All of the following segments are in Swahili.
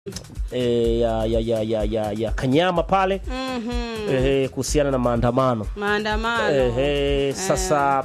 e, ya, ya, ya, ya, ya, ya Kanyama pale Mhm. e, kuhusiana na maandamano Maandamano. Ehe, sasa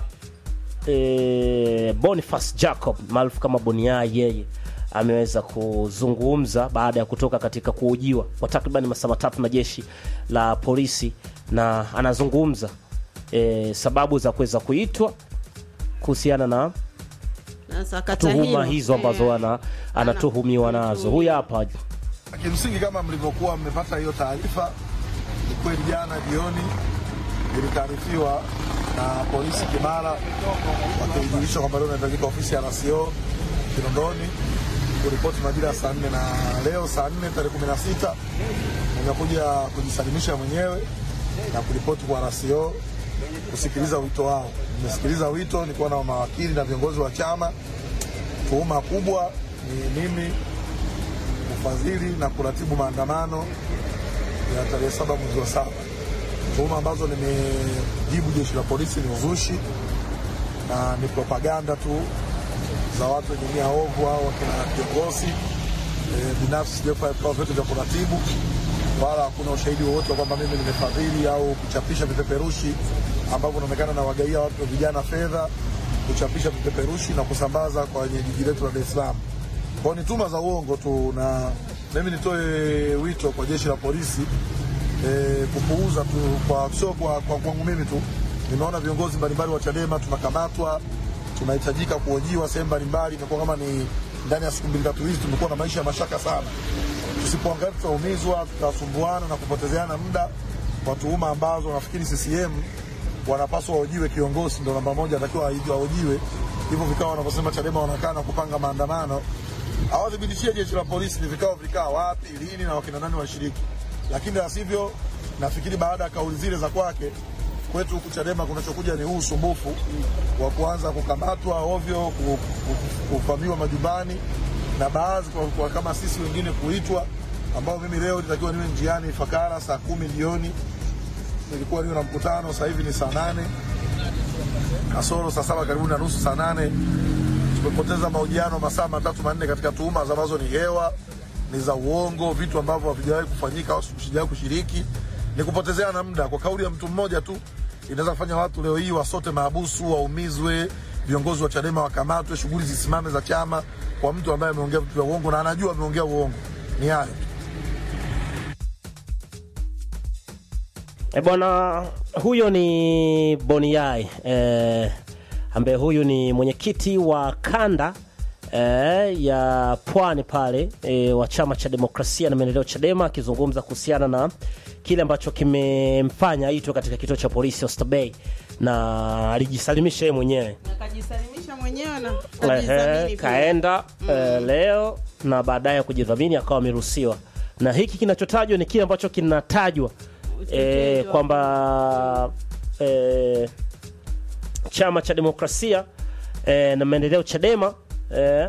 e, Boniface Jacob maarufu kama Boniai yeye ameweza kuzungumza baada ya kutoka katika kuhojiwa kwa takriban masaa matatu na jeshi la polisi, na anazungumza e, sababu za kuweza kuitwa kuhusiana na Na sakata tuhuma hilo. hizo ambazo Eh. ana, anatuhumiwa nazo. Huyu hapa Kimsingi, kama mlivyokuwa mmepata hiyo taarifa, ni kweli jana jioni ilitaarifiwa na polisi Kimara wakijulisha kwamba leo inahitajika ofisi ya RCO Kinondoni kuripoti majira ya saa nne na leo saa nne tarehe kumi na sita nimekuja kujisalimisha mwenyewe na kuripoti kwa RCO kusikiliza wito wao. Nimesikiliza wito, nilikuwa na mawakili na viongozi wa chama. Tuhuma kubwa ni mimi kufadhili na kuratibu maandamano ya tarehe saba mwezi wa saba. Tuhuma ambazo nimejibu jeshi la polisi ni uzushi na ni propaganda tu za watu wenye nia ovu au wakina kiongozi e, binafsi. Sijafanya vikao vyote vya kuratibu, wala hakuna ushahidi wowote wa kwamba mimi nimefadhili au kuchapisha vipeperushi ambavyo inaonekana na wagaia watu vijana fedha kuchapisha vipeperushi na kusambaza kwenye jiji letu la Dar es Salaam. Kwa hiyo ni tuma za uongo tu, na mimi nitoe wito kwa jeshi la polisi e, kupuuza tu, kwa sio kwa, kwa kwangu mimi tu. Nimeona viongozi mbalimbali wa Chadema tunakamatwa, tunahitajika kuhojiwa sehemu mbalimbali. Imekuwa kama ni ndani ya siku mbili tatu hizi tumekuwa na maisha ya mashaka sana. Tusipoangalia tutaumizwa, tutasumbuana na kupotezeana muda kwa tuhuma ambazo nafikiri CCM wanapaswa wahojiwe. Kiongozi ndo namba moja, atakiwa wahojiwe. Hivyo vikao wanavyosema Chadema wanakaa na kupanga maandamano, awathibitishie jeshi la polisi ni vikao vikaa wapi, lini na wakina nani washiriki. Lakini la sivyo, nafikiri baada ya kauli zile za kwake kwetu huku Chadema kunachokuja ni huu usumbufu wa kuanza kukamatwa ovyo, ku- ku- kuvamiwa majumbani na baadhi kwa, kwa kama sisi wengine kuitwa, ambao mimi leo nitakiwa niwe njiani Ifakara saa kumi jioni, nilikuwa niwe na mkutano, sasa hivi ni saa nane kasoro saa saba karibu na nusu saa nane tumepoteza mahojiano masaa matatu manne katika tuhuma ambazo ni hewa, ni za uongo, vitu ambavyo havijawahi kufanyika au sijawahi kushiriki. Ni kupotezeana muda kwa kauli ya mtu mmoja tu, inaweza kufanya watu leo hii wasote mahabusu, waumizwe, viongozi wa Chadema wakamatwe, shughuli zisimame za chama kwa mtu ambaye ameongea vitu vya uongo na anajua ameongea uongo. Ni hayo tu. E bwana, huyo ni Boniai e, ambaye huyu ni mwenyekiti wa kanda e, ya pwani pale e, wa chama cha demokrasia na maendeleo Chadema, akizungumza kuhusiana na kile ambacho kimemfanya aitwe katika kituo cha polisi Oysterbay na alijisalimisha yeye mwenyewe Akajisalimisha mwenyewe na Ehe, kujidhamini pia. kaenda eh, leo na baadaye kujidhamini akawa ameruhusiwa, na hiki kinachotajwa ni kile ambacho kinatajwa eh, wa- kwamba eh, chama cha demokrasia eh, na maendeleo Chadema eh,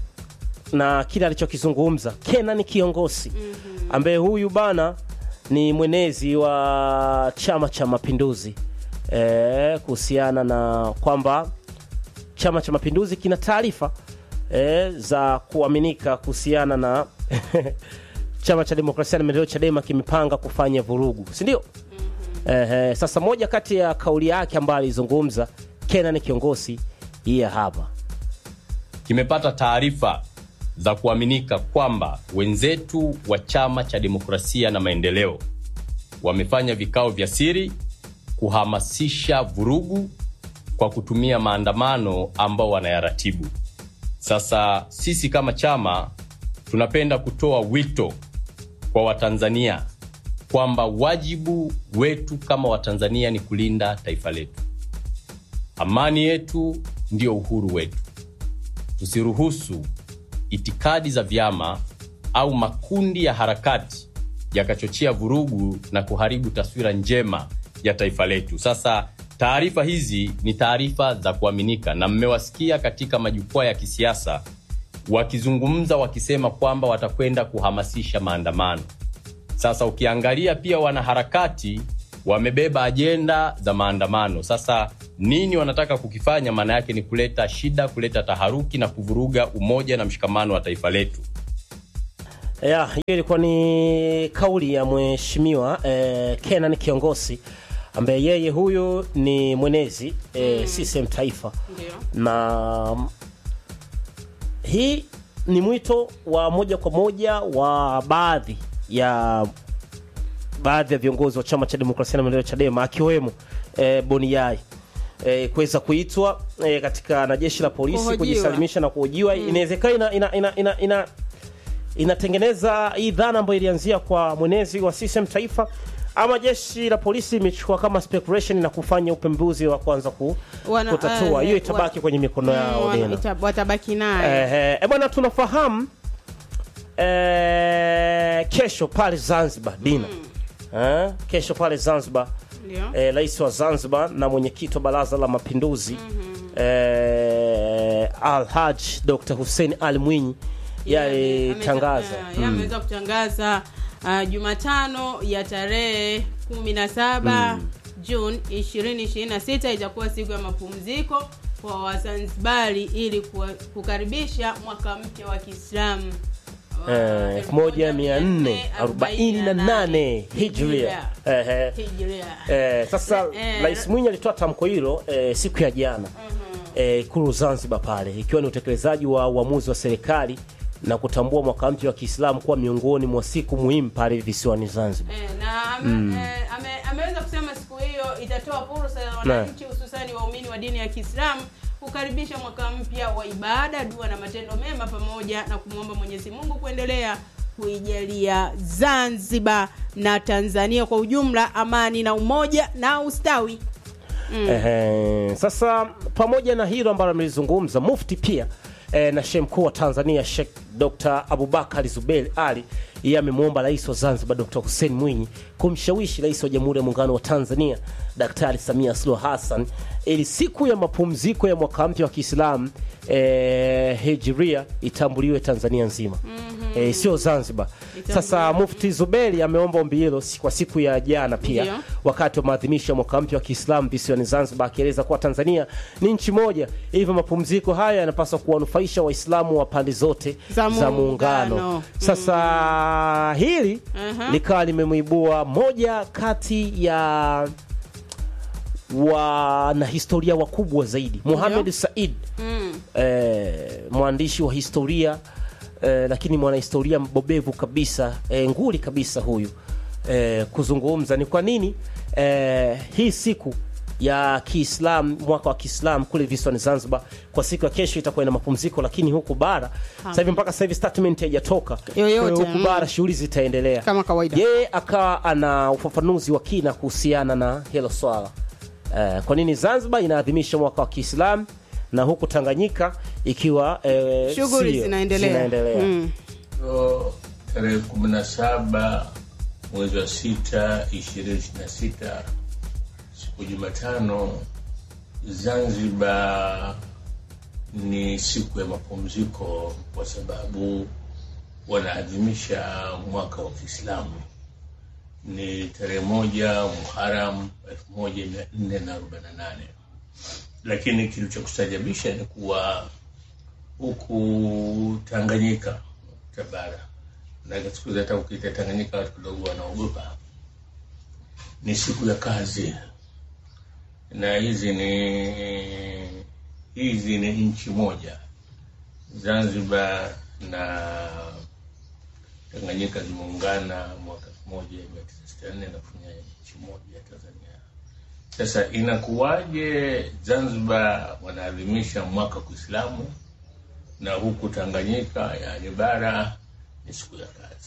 na kile alichokizungumza Kenan Kiongosi ambaye huyu bana ni mwenezi wa Chama cha Mapinduzi eh, kuhusiana na kwamba Chama cha Mapinduzi kina taarifa eh, za kuaminika kuhusiana na Chama cha Demokrasia na Maendeleo Chadema kimepanga kufanya vurugu, si ndio? Eh, sasa moja kati ya kauli yake ambayo alizungumza Kenan Kiongosi hii hapa. kimepata taarifa za kuaminika kwamba wenzetu wa Chama cha Demokrasia na Maendeleo wamefanya vikao vya siri kuhamasisha vurugu kwa kutumia maandamano ambao wanayaratibu. Sasa sisi kama chama tunapenda kutoa wito kwa Watanzania kwamba wajibu wetu kama Watanzania ni kulinda taifa letu. Amani yetu ndio uhuru wetu. Tusiruhusu itikadi za vyama au makundi ya harakati yakachochea vurugu na kuharibu taswira njema ya taifa letu. Sasa taarifa hizi ni taarifa za kuaminika, na mmewasikia katika majukwaa ya kisiasa wakizungumza wakisema kwamba watakwenda kuhamasisha maandamano. Sasa ukiangalia pia wanaharakati wamebeba ajenda za maandamano. Sasa nini wanataka kukifanya? Maana yake ni kuleta shida, kuleta taharuki na kuvuruga umoja na mshikamano wa taifa letu. Ya, hiyo ilikuwa ni kauli ya mheshimiwa eh, Kenan Kiongosi ambaye yeye huyu ni mwenezi eh, CCM taifa Ndio. na mm, hii ni mwito wa moja kwa moja wa baadhi ya baadhi ya viongozi wa chama cha demokrasia na maendeleo Chadema akiwemo eh, Boniai eh, kuweza kuitwa eh, katika na jeshi la polisi Kuhojiwa. kujisalimisha na kuhojiwa. Inawezekana ina, ina, ina, ina, ina inatengeneza hii dhana ambayo ilianzia kwa mwenezi wa CCM taifa ama jeshi la polisi imechukua kama speculation na kufanya upembuzi wa kwanza ku, Wana- kutatua eh, hiyo itabaki wa- kwenye mikono yao Mm, wana- tena. ita- watabaki naye Eh, eh, bwana tunafahamu eh, kesho pale Zanzibar Dina eh, kesho pale Zanzibar ndio eh, rais wa Zanzibar na mwenyekiti wa baraza la mapinduzi eh, Alhaj Dr. Hussein Ali Mwinyi yalitangaza Ameta- eh, ameweza kutangaza uh, Jumatano ya tarehe 17 Juni 2026 itakuwa siku ya mapumziko kwa Wazanzibari ili kuwa- kukaribisha mwaka mpya wa Kiislamu wa eh, 1448 hijria eh, eh. Hijria. Eh, sasa Eh, Rais Mwinyi alitoa tamko hilo eh, siku ya jana eh, Ikulu Zanzibar pale, ikiwa ni utekelezaji wa uamuzi wa serikali na kutambua mwaka mpya wa Kiislamu kuwa miongoni mwa siku muhimu pale visiwani Zanzibar. Eh, na ame, eh, ame, ameweza kusema siku hiyo itatoa fursa ya wananchi hususani waumini wa dini ya Kiislamu kukaribisha mwaka mpya wa ibada, dua na matendo mema, pamoja na kumwomba Mwenyezi Mungu kuendelea kuijalia Zanzibar na Tanzania kwa ujumla amani na umoja na ustawi. Ehe, sasa pamoja na hilo ambalo amelizungumza Mufti pia eh, na Shehe mkuu wa Tanzania Sheikh Dr. Abubakar Zuberi Ali yeye amemwomba rais wa Zanzibar Dr. Hussein Mwinyi kumshawishi rais wa Jamhuri ya Muungano wa Tanzania Daktari Samia Suluhu Hassan ili siku ya mapumziko ya mwaka mpya wa Kiislamu eh, Hijria itambuliwe Tanzania nzima eh, sio Zanzibar. Sasa Mufti Zuberi ameomba ombi hilo si- kwa siku ya jana pia Ndio. wakati wa maadhimisho ya mwaka mpya wa Kiislamu visiwani Zanzibar, akieleza kuwa Tanzania ni nchi moja, hivyo mapumziko haya yanapaswa kuwanufaisha Waislamu wa pande zote Za za muungano. muungano. Sasa hili Aha. likawa limemwibua moja kati ya wanahistoria wakubwa zaidi Muhamed Said Mm. eh, mwandishi wa historia eh, lakini mwanahistoria mbobevu kabisa eh, nguli kabisa huyu eh, kuzungumza ni kwa nini eh, hii siku ya Kiislam mwaka wa Kiislam kule visiwani Zanzibar kwa siku ya kesho itakuwa ina mapumziko, lakini huku bara sasa hivi mpaka sasa hivi statement haijatoka. Yoyote, Kwa hiyo huku mm. bara shughuli zitaendelea Kama kawaida. Yeye akawa ana ufafanuzi wa kina kuhusiana na hilo swala eh, kwa nini Zanzibar inaadhimisha mwaka wa Kiislam na huku Tanganyika ikiwa eh, Shughuli sio, zinaendelea. zinaendelea. Mm. Leo tarehe kumi na saba mwezi wa sita ishirini na sita siku Jumatano, Zanzibar ni siku ya mapumziko kwa sababu wanaadhimisha mwaka wa Kiislamu. Ni tarehe moja Muharam elfu moja mia nne na arobaini na nane lakini kilichokustajabisha ni kuwa huku Tanganyika Tabara, na siku hizi hata ukiita Tanganyika watu kidogo wanaogopa. Ni siku ya kazi, na hizi ni hizi ni nchi moja, Zanzibar na Tanganyika zimeungana mwaka elfu moja mia tisa sitini na nne na kufanya nchi moja ya Tanzania. Sasa inakuwaje Zanzibar wanaadhimisha mwaka wa Kiislamu na huku Tanganyika yani bara ni siku ya kazi?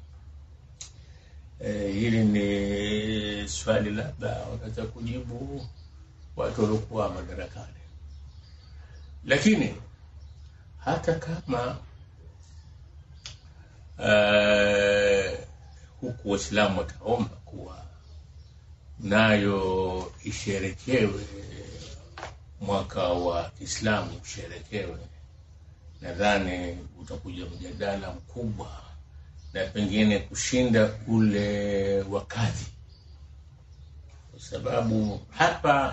E, hili ni swali labda wanaweza kujibu watu waliokuwa madarakani, lakini hata kama uh, huku Waislamu wataomba kuwa nayo isherekewe mwaka wa Kiislamu usherekewe, nadhani utakuja mjadala mkubwa na pengine kushinda ule wa kadhi, kwa sababu hapa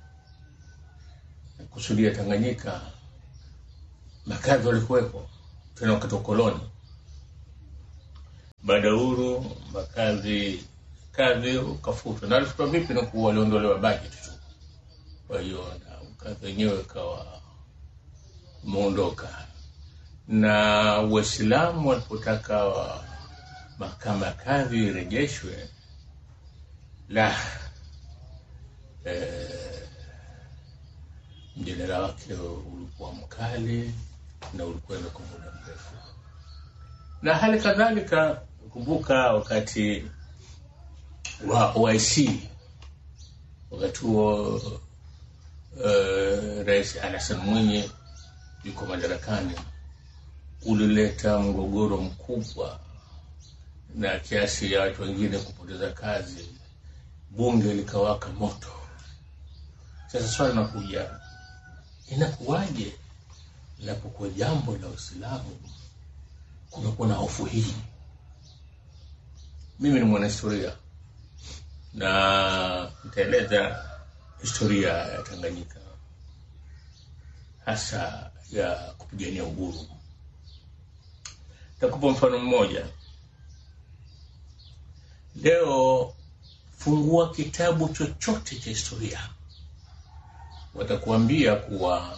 kusudia Tanganyika makadhi walikuwepo tena wakati wa koloni, baada ya uhuru makazi kazi ukafutwa na alifutwa vipi na kuwa waliondolewa budget tu kwa hiyo na kazi wenyewe ikawa umeondoka na waislamu walipotaka mahakama ya kadhi irejeshwe la eh, mjadala wake ulikuwa mkali na ulikwenda kwa muda mrefu na hali kadhalika kumbuka wakati wa OIC wakati huo uh, rais Hassan Mwinyi yuko madarakani ulileta mgogoro mkubwa na kiasi ya watu wengine kupoteza kazi, bunge likawaka moto. Sasa swali linakuja, inakuwaje inapokuwa jambo la Uislamu kunakuwa na hofu hii? Mimi ni mwanahistoria na nitaeleza historia ya Tanganyika hasa ya kupigania uhuru. Takupa mfano mmoja. Leo fungua kitabu chochote cha historia, watakuambia kuwa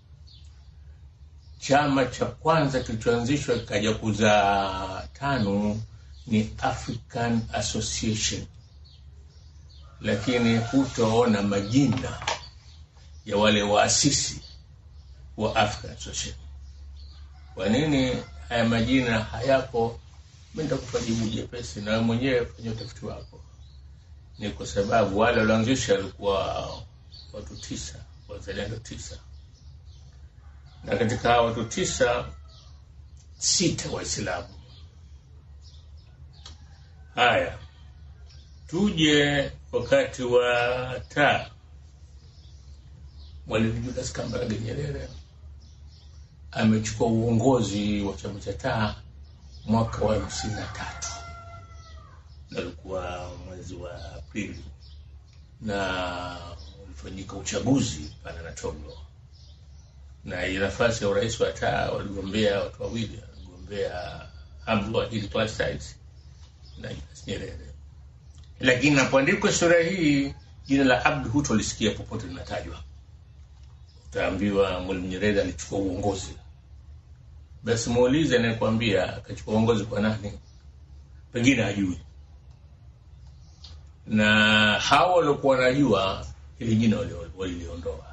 chama cha kwanza kilichoanzishwa kikaja kuzaa tano ni African Association, lakini hutaona majina ya wale waasisi wa African Association. Kwa nini haya majina hayapo? Mi nitakupa jibu jepesi, na wewe mwenyewe fanya utafiti wako. Ni kwa sababu wale walioanzisha walikuwa watu tisa, wazalendo tisa, na katika hao watu tisa, sita Waislamu. Haya, tuje wakati wa taa, Mwalimu Julius Kambarage Nyerere amechukua uongozi wa chama cha taa mwaka wa hamsini na tatu na ulikuwa mwezi wa Aprili na ulifanyika uchaguzi pale na Togo, na ile nafasi ya urais wa taa waligombea watu wawili, waligombea Abdul Plastides na Julius Nyerere. Lakini napoandikwa historia hii, jina la Abdu hutolisikia popote linatajwa. Utaambiwa Mwalimu Nyerere alichukua uongozi basi muulize anayekwambia akachukua uongozi kwa nani, pengine hajui. Na hao waliokuwa wanajua hili jina waliliondoa.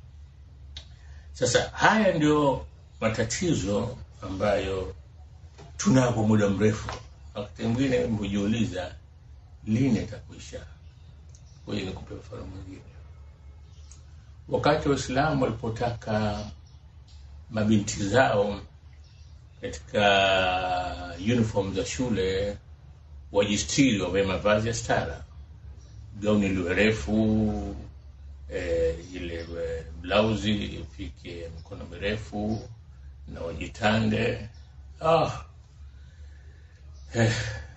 Sasa haya ndio matatizo ambayo tunayo kwa muda mrefu. Wakati mwingine hujiuliza lini itakuisha. Kwa hiyo nikupe mfano mwingine. Wakati Waislamu walipotaka mabinti zao katika uniform za shule wajistiri, wavae mavazi ya stara, gauni liwe refu eh, ile eh, blausi ifike mikono mirefu na wajitande. Ah, eh,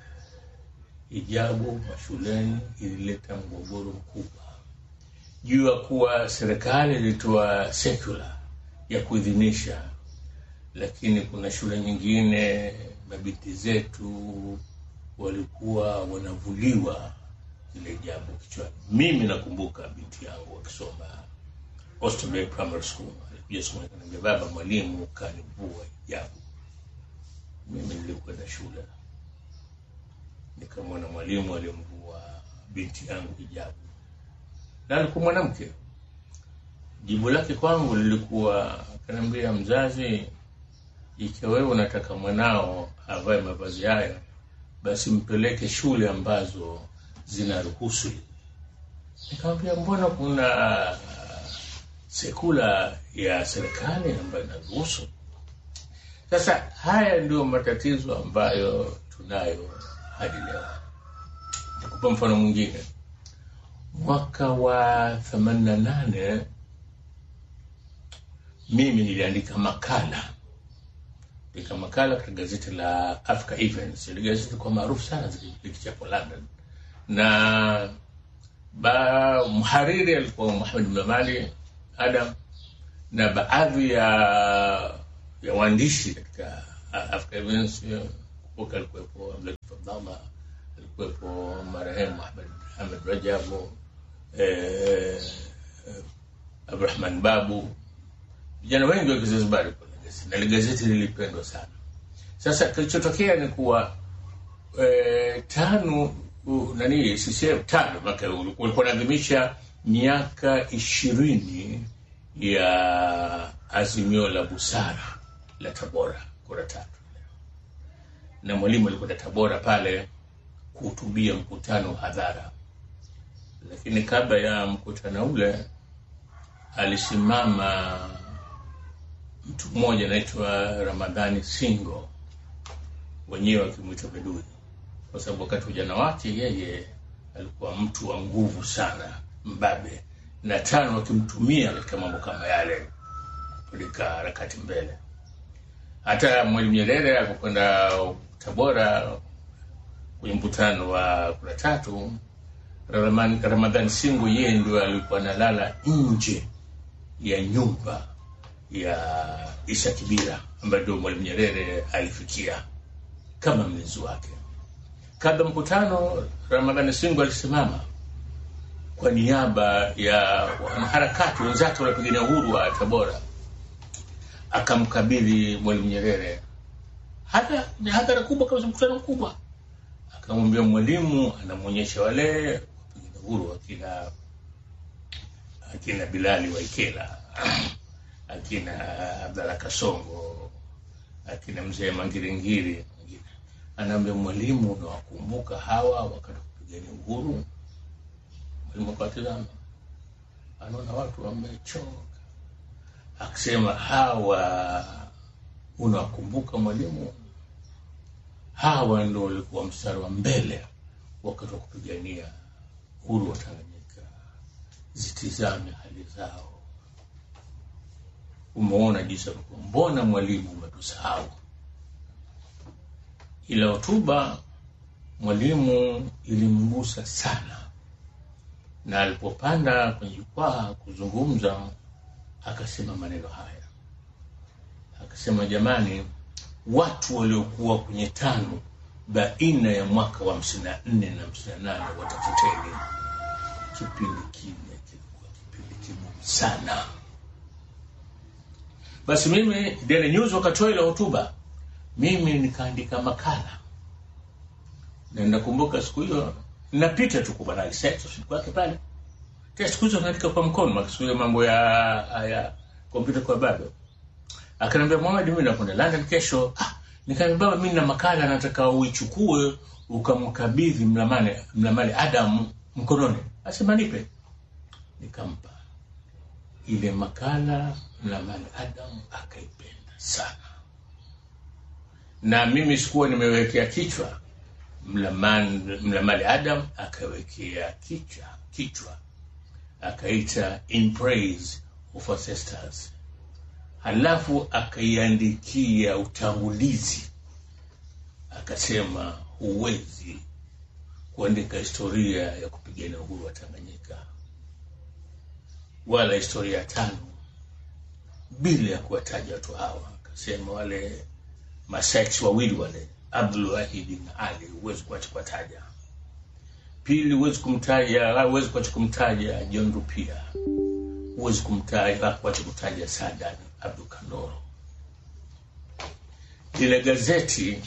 hijabu mashuleni ilileta mgogoro mkubwa juu ya kuwa serikali ilitoa secular ya kuidhinisha lakini kuna shule nyingine mabinti zetu walikuwa wanavuliwa ile jambo kichwani. Mimi nakumbuka binti yangu akisoma Oysterbay Primary School, alikuja somo akaniambia, baba, mwalimu kanivua hijabu. Mimi nilikwenda shule nikamwona mwalimu alimvua binti yangu hijabu, na alikuwa mwanamke. Jibu lake kwangu lilikuwa akaniambia, mzazi ikiwa wewe unataka mwanao avae mavazi haya, basi mpeleke shule ambazo zinaruhusu. Nikamwambia, mbona kuna sekula ya serikali ambayo inaruhusu? Sasa haya ndio matatizo ambayo tunayo hadi leo. Nikupa mfano mwingine. Mwaka wa themanini na nane mimi niliandika makala andika makala katika gazeti la Africa Events. Ile gazeti kwa maarufu sana likichapwa London, na ba mhariri alikuwa Muhammad Mlamali Adam, na baadhi ya ya waandishi katika Africa Events alikuwepo kama alikuwepo marehemu Ahmed, Ahmed Rajabu eh, eh, Abdurahman Babu, vijana wengi wa Kizanzibari kwa gazeti, na ile gazeti lilipendwa sana. Sasa kilichotokea ni kuwa eh, tano uh, nani CCM tano maka ulikuwa unaadhimisha miaka ishirini ya azimio la busara la Tabora kura tatu, na mwalimu alikwenda Tabora pale kuhutubia mkutano wa hadhara, lakini kabla ya mkutano ule alisimama mtu mmoja anaitwa Ramadhani Singo, wenyewe wakimwita Bedui, kwa sababu wakati wa ujana wake yeye alikuwa mtu wa nguvu sana, mbabe, na tano wakimtumia katika mambo kama yale kupeleka harakati mbele. Hata Mwalimu Nyerere alipokwenda Tabora kwenye mkutano wa kura tatu, Ramadhani Ramadhani Singo yeye ndio alikuwa analala nje ya nyumba ya Isa Kibira ambaye ndio Mwalimu Nyerere alifikia kama mlinzi wake. Kabla mkutano, Ramadhani Singo alisimama kwa niaba ya wanaharakati wenzake wanapigania uhuru wa Tabora, akamkabidhi Mwalimu Nyerere hata ni hadhara kubwa kabisa, mkutano mkubwa. Akamwambia Mwalimu anamwonyesha wale wapigania uhuru akina akina Bilali Waikela akina Abdalla Kasongo akina mzee Mangiringiri wengine. anaambia Mwalimu, unawakumbuka hawa wakati wa kupigania uhuru? Mwalimu akawatizama, anaona watu wamechoka, akisema hawa unawakumbuka Mwalimu? Hawa ndo walikuwa mstari wa mbele wakati wa kupigania uhuru wa Tanganyika. Zitizame hali zao. Umeona jinsi walikuwa. Mbona Mwalimu umetusahau? Ila hotuba Mwalimu ilimgusa sana, na alipopanda kwenye jukwaa kuzungumza akasema maneno haya, akasema jamani, watu waliokuwa kwenye tano baina ya mwaka wa hamsini na nne na hamsini na nane watafuteni. Kipindi kile kilikuwa kipindi kigumu sana. Basi mimi Daily News wakatoa ile hotuba, mimi nikaandika makala, na nakumbuka siku hiyo napita tu kwa Banali Seto siku yake pale tena, siku hizo naandika kwa mkono, maana siku hiyo mambo ya ya kompyuta kwa bado. Akaniambia Muhammad, mimi nakwenda London kesho. Ah, nikamwambia baba, mimi na makala nataka uichukue ukamkabidhi Mlamani Mlamani Adam mkononi. Asema nipe, nikampa ile makala. Mlamani Adam akaipenda sana, na mimi sikuwa nimewekea kichwa Mlamani Mlamani Adam akawekea kichwa kichwa akaita in praise of ancestors, halafu akaiandikia utangulizi, akasema huwezi kuandika historia ya kupigania uhuru wa Tanganyika wala historia ya tano bila ya kuwataja watu hawa. Akasema wale masaiks wawili wale Abdul Wahidi na Ali, huwezi kuacha kuwataja. Pili, huwezi kumtaja, huwezi kuacha kumtaja John Rupia, huwezi kumtaja kuacha kutaja Sadan Abdul Kandoro. Lile gazeti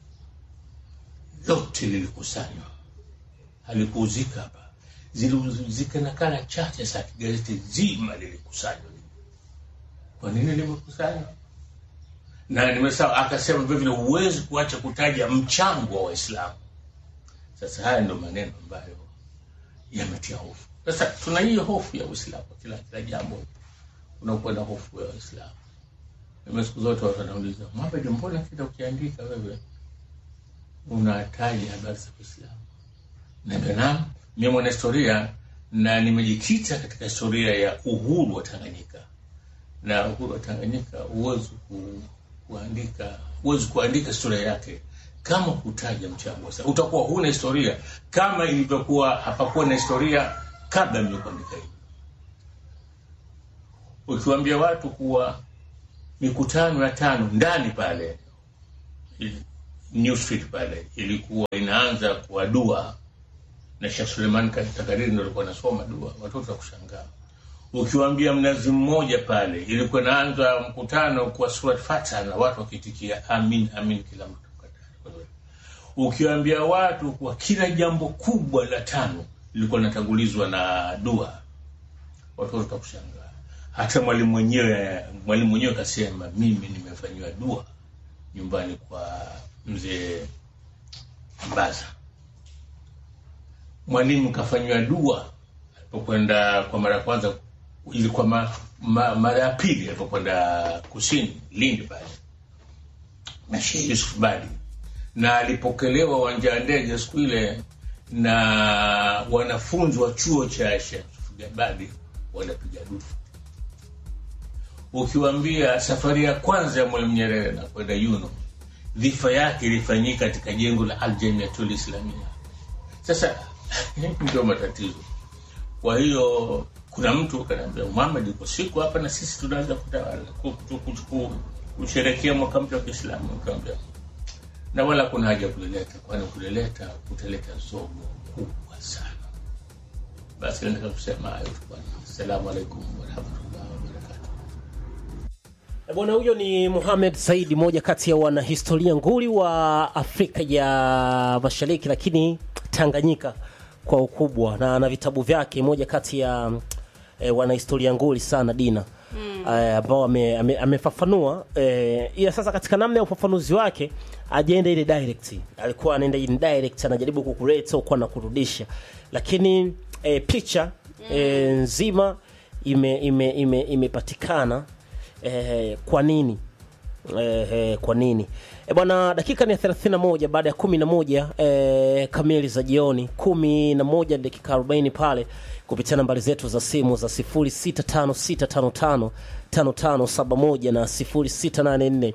lote lilikusanywa, halikuuzika hapa, ziliuzika nakala chache za gazeti zima lilikusanywa. Kwa nini limekusanywa? na nimesema, akasema vile vile huwezi kuacha kutaja mchango wa Waislamu. Sasa haya ndio maneno ambayo yametia hofu. Sasa tuna hiyo hofu ya Uislamu, kila kila jambo unakuwa na hofu ya Waislamu. Mimi siku zote watu wanauliza, Muhammad, mbona kila ukiandika wewe unataja habari za Uislamu? Naambia naam, mimi mwana historia na nimejikita katika historia ya uhuru wa Tanganyika, na uhuru wa Tanganyika huwezi ku kuandika huwezi kuandika historia yake kama kutaja mchango wa Uislamu. Utakuwa huna historia kama ilivyokuwa hapakuwa na historia kabla mimi kuandika hivi. Ukiwaambia watu kuwa mikutano ya tano ndani pale New Street pale ilikuwa ina inaanza kwa dua na Sheikh Suleiman Takariri ndo alikuwa anasoma dua, watoto wa kushangaa. Ukiwaambia mnazi mmoja pale, ilikuwa inaanza mkutano kwa surat Fatiha na watu wakitikia amin amin, kila mtu katari. Ukiwaambia watu kwa kila jambo kubwa la tano lilikuwa linatangulizwa na dua, watoto watakushangaa. Hata mwalimu mwenyewe mwalimu mwenyewe kasema, mimi nimefanyiwa dua nyumbani kwa mzee Mbaza. Mwalimu kafanyiwa dua alipokwenda kwa mara ya kwanza, ilikuwa ma, ma, mara ya pili alipokwenda kusini Lindi pale na Sheikh Yusuf Badi, na alipokelewa uwanja wa ndege siku ile na wanafunzi wa chuo cha Sheikh Yusuf Badi wanapiga dufu. Ukiwaambia safari ya kwanza ya Mwalimu Nyerere na kwenda Yuno, dhifa yake ilifanyika katika jengo la Aljamiatul Islamia. Sasa ndio matatizo. Kwa hiyo kuna mtu kanaambia Muhammad uko siku hapa na sisi tunaanza kutawala ku- ku- ku- ku- kusherekea mwaka mpya wa Kiislamu. Nikamwambia na wala kuna haja ya kulileta, kwani kulileta kutaleta zogo kubwa sana. Basi nataka kusema hayo tu bwana. Assalamu alaikum warahmatullahi wabarakatuh. E Bwana huyo ni Mohamed Saidi, moja kati ya wanahistoria nguli wa Afrika ya Mashariki, lakini Tanganyika kwa ukubwa, na ana vitabu vyake, moja kati ya e, wanahistoria nguli sana Dina eh, ambao ame, ame, amefafanua eh, ila sasa katika namna ya ufafanuzi wake ajaenda ile direct, alikuwa anaenda indirect, anajaribu kukuleta huko na kurudisha, lakini eh, picha eh, nzima ime ime ime imepatikana eh, kwa nini eh, eh, kwa nini e bwana dakika ni ya 31 baada ya 11 eh, kamili za jioni 11 na dakika 40 pale kupitia nambari zetu za simu za 0656555571 na 0684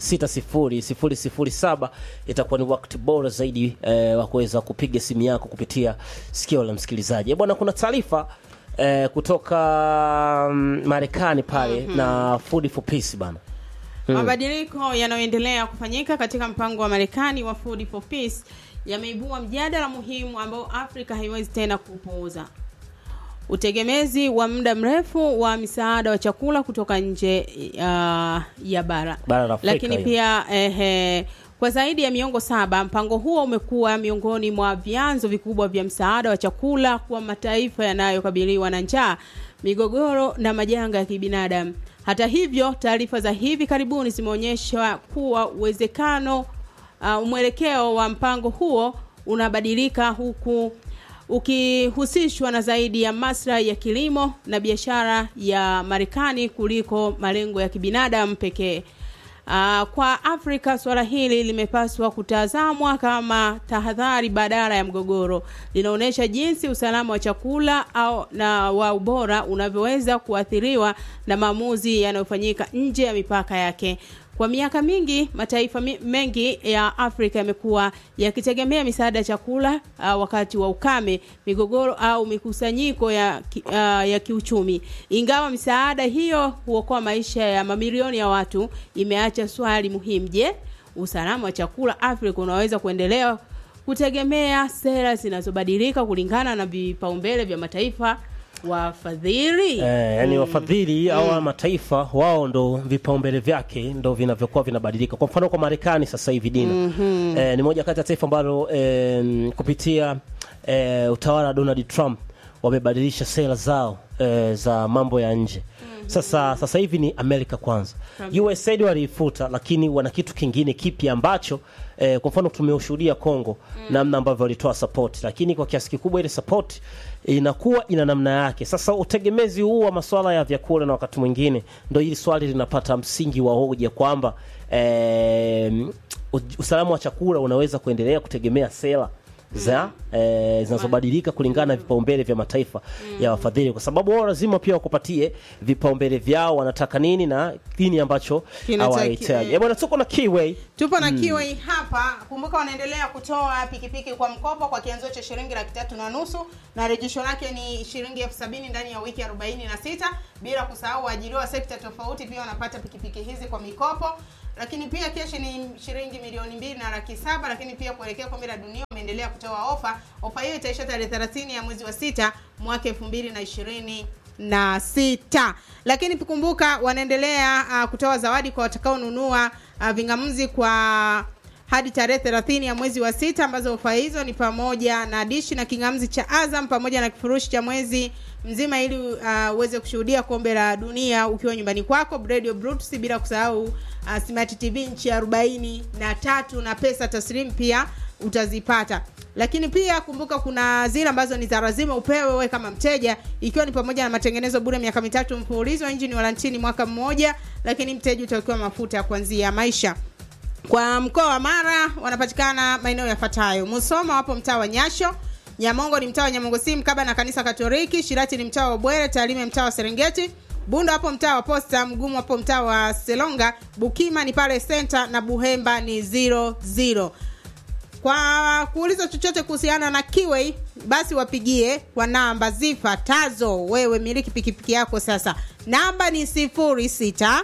60007 itakuwa ni wakati bora zaidi eh, wa kuweza kupiga simu yako kupitia sikio la msikilizaji. Eh, Bwana, kuna taarifa eh, kutoka mm, Marekani pale na Food for Peace bana. Mabadiliko yanayoendelea kufanyika katika mpango wa Marekani wa Food for Peace yameibua mjadala muhimu ambao Afrika haiwezi tena kupuuza. Utegemezi wa muda mrefu wa misaada wa chakula kutoka nje uh, ya bara. Bara la Afrika Lakini hiyo. pia ehe, kwa zaidi ya miongo saba mpango huo umekuwa miongoni mwa vyanzo vikubwa vya msaada wa chakula kwa mataifa yanayokabiliwa na njaa, migogoro na majanga ya kibinadamu. Hata hivyo, taarifa za hivi karibuni zimeonyesha kuwa uwezekano uh, mwelekeo wa mpango huo unabadilika huku ukihusishwa na zaidi ya maslahi ya kilimo na biashara ya Marekani kuliko malengo ya kibinadamu pekee. Uh, kwa Afrika suala hili limepaswa kutazamwa kama tahadhari badala ya mgogoro. Linaonyesha jinsi usalama wa chakula au na wa ubora unavyoweza kuathiriwa na maamuzi yanayofanyika nje ya mipaka yake. Kwa miaka mingi mataifa mi- mengi ya Afrika yamekuwa yakitegemea misaada ya chakula uh, wakati wa ukame, migogoro au mikusanyiko ya, ki- uh, ya kiuchumi. Ingawa misaada hiyo huokoa maisha ya mamilioni ya watu, imeacha swali muhimu: je, usalama wa chakula Afrika unaweza kuendelea kutegemea sera zinazobadilika kulingana na vipaumbele vya mataifa wafadhili? Eh, yani wafadhili au haya mataifa wao ndo vipaumbele vyake ndo vinavyokuwa vinabadilika. Kwa mfano kwa Marekani sasa hivi Dina eh, ni moja kati ya taifa ambalo eh, kupitia eh, utawala wa Donald Trump wamebadilisha sera zao eh, za mambo ya nje. Sasa sasa hivi ni Amerika kwanza. USAID waliifuta, lakini wana kitu kingine kipya ambacho eh, kwa mfano tumeushuhudia Kongo namna ambavyo walitoa support, lakini kwa kiasi kikubwa ile support inakuwa ina namna yake. Sasa utegemezi huu wa masuala ya vyakula na wakati mwingine ndo hili swali linapata msingi wa hoja kwamba eh, usalama wa chakula unaweza kuendelea kutegemea sera za eh, zinazobadilika kulingana na vipaumbele vya mataifa ya wafadhili, kwa sababu wao lazima pia wakupatie vipaumbele vyao, wanataka nini na nini ambacho Kinataki- hawahitaji. Eh, bwana, tuko na Kiway Tupo na Kiway hapa. Kumbuka wanaendelea kutoa pikipiki kwa mkopo kwa kianzio cha shilingi laki tatu na nusu na rejesho lake ni shilingi elfu sabini ndani ya wiki arobaini na sita bila kusahau waajiriwa sekta tofauti pia wanapata pikipiki hizi kwa mikopo. lakini pia keshi ni shilingi milioni mbili na laki saba lakini pia kuelekea kombe la dunia wameendelea kutoa ofa ofa hiyo itaisha tarehe 30 ya mwezi wa sita mwaka elfu mbili na ishirini na sita lakini kumbuka wanaendelea uh, kutoa zawadi kwa watakaonunua uh, vingamuzi kwa hadi tarehe 30 ya mwezi wa sita ambazo ofa hizo ni pamoja na dishi na kingamzi cha Azam pamoja na kifurushi cha mwezi mzima ili uh, uweze kushuhudia kombe la dunia ukiwa nyumbani kwako Radio Brutus bila kusahau uh, Smart TV nchi arobaini na tatu na pesa taslimu pia utazipata lakini pia kumbuka kuna zile ambazo ni za lazima upewe wewe kama mteja ikiwa ni pamoja na matengenezo bure miaka mitatu mfululizo injini warantini mwaka mmoja lakini mteja utawekewa mafuta ya kuanzia maisha kwa mkoa wa Mara wanapatikana maeneo yafuatayo: Musoma wapo mtaa wa Nyasho, Nyamongo ni mtaa wa Nyamongo si mkaba na kanisa Katoliki, Shirati ni mtaa wa Bwere, Tarime mtaa wa Serengeti, Bunda wapo mtaa wa Posta, Mgumu wapo mtaa wa Selonga, Bukima ni pale Center na Buhemba ni 00. Kwa kuuliza chochote kuhusiana na Kiway basi wapigie kwa namba zifuatazo. Wewe miliki pikipiki yako sasa, namba ni 06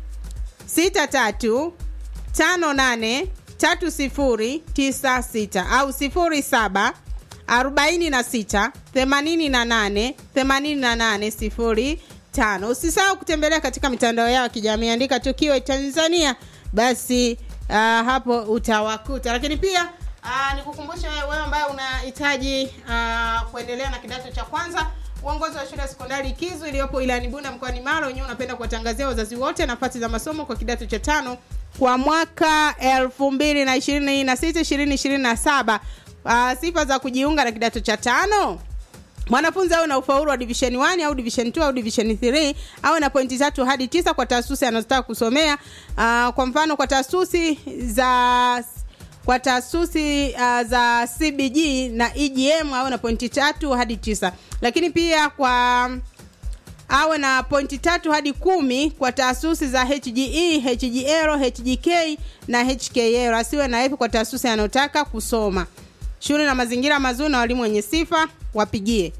63 tano nane tatu sifuri tisa sita au sifuri saba arobaini na sita themanini na nane themanini na nane sifuri tano. Usisahau kutembelea katika mitandao yao ya kijamii, andika tukio Tanzania, basi uh, hapo utawakuta. Lakini pia uh, nikukumbushe wewe ambaye unahitaji uh, kuendelea na kidato cha kwanza uongozi wa shule ya sekondari Kizu iliyopo wilayani Bunda mkoani Mara wenyewe unapenda kuwatangazia wazazi wote nafasi za masomo kwa kidato cha tano kwa mwaka elfu mbili na ishirini na sita ishirini ishirini na saba. Uh, sifa za kujiunga na kidato cha tano mwanafunzi awe na ufaulu wa division 1 au division 2 au division 3 awe na pointi tatu hadi tisa kwa taasisi anazotaka kusomea. Uh, kwa mfano kwa taasisi za kwa taasisi uh, za CBG na EGM awe na pointi tatu hadi tisa, lakini pia kwa awe na pointi tatu hadi kumi kwa taasisi za HGE, HGL, HGK na HKL. Asiwe na F kwa taasisi anayotaka kusoma. Shule na mazingira mazuri na walimu wenye sifa wapigie.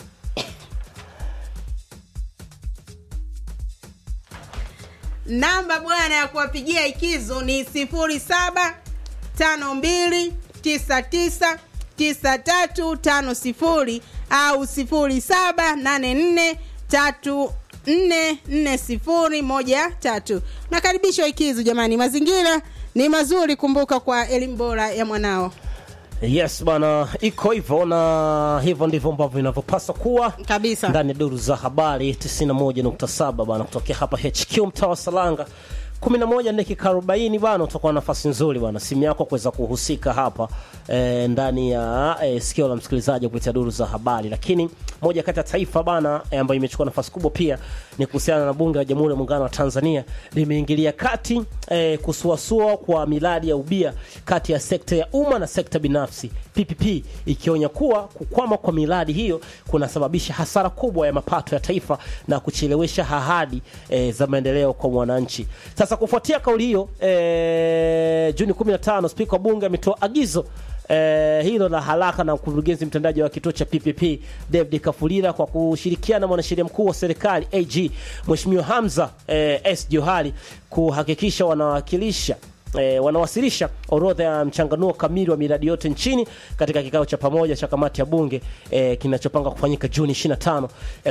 Namba bwana ya kuwapigia ikizo ni sifuri saba tano mbili tisa tisa tisa tatu tano sifuri au sifuri saba nane nne tatu nne nne sifuri moja tatu. Nakaribishwa Ikizu jamani, mazingira ni mazuri, kumbuka kwa elimu bora ya mwanao. Yes bana, iko hivyo na hivyo ndivyo ambavyo inavyopaswa kuwa Kabisa. ndani ya duru za habari 91.7 bana, kutokea hapa HQ mtaa wa Salanga 11 dakika 40 bana, utakuwa na nafasi nzuri bana, simu yako kuweza kuhusika hapa e, ndani ya e, sikio la msikilizaji kupitia duru za habari. Lakini moja kati ya taifa bana e, ambayo imechukua nafasi kubwa pia ni kuhusiana na bunge la Jamhuri ya Muungano wa Tanzania limeingilia kati e, kusuasua kwa miradi ya ubia kati ya sekta ya umma na sekta binafsi PPP, ikionya kuwa kukwama kwa miradi hiyo kunasababisha hasara kubwa ya mapato ya taifa na kuchelewesha ahadi e, za maendeleo kwa mwananchi. Sasa kufuatia kauli hiyo e, Juni 15 spika wa bunge ametoa agizo Eh, hilo la haraka na mkurugenzi mtendaji wa kituo cha PPP David Kafulila kwa kushirikiana na mwanasheria mkuu wa serikali AG Mheshimiwa Hamza eh, S Johari kuhakikisha wanawakilisha E, wanawasilisha orodha ya mchanganuo kamili wa miradi yote nchini katika kikao cha pamoja cha kamati ya bunge e, kinachopanga kufanyika Juni 25,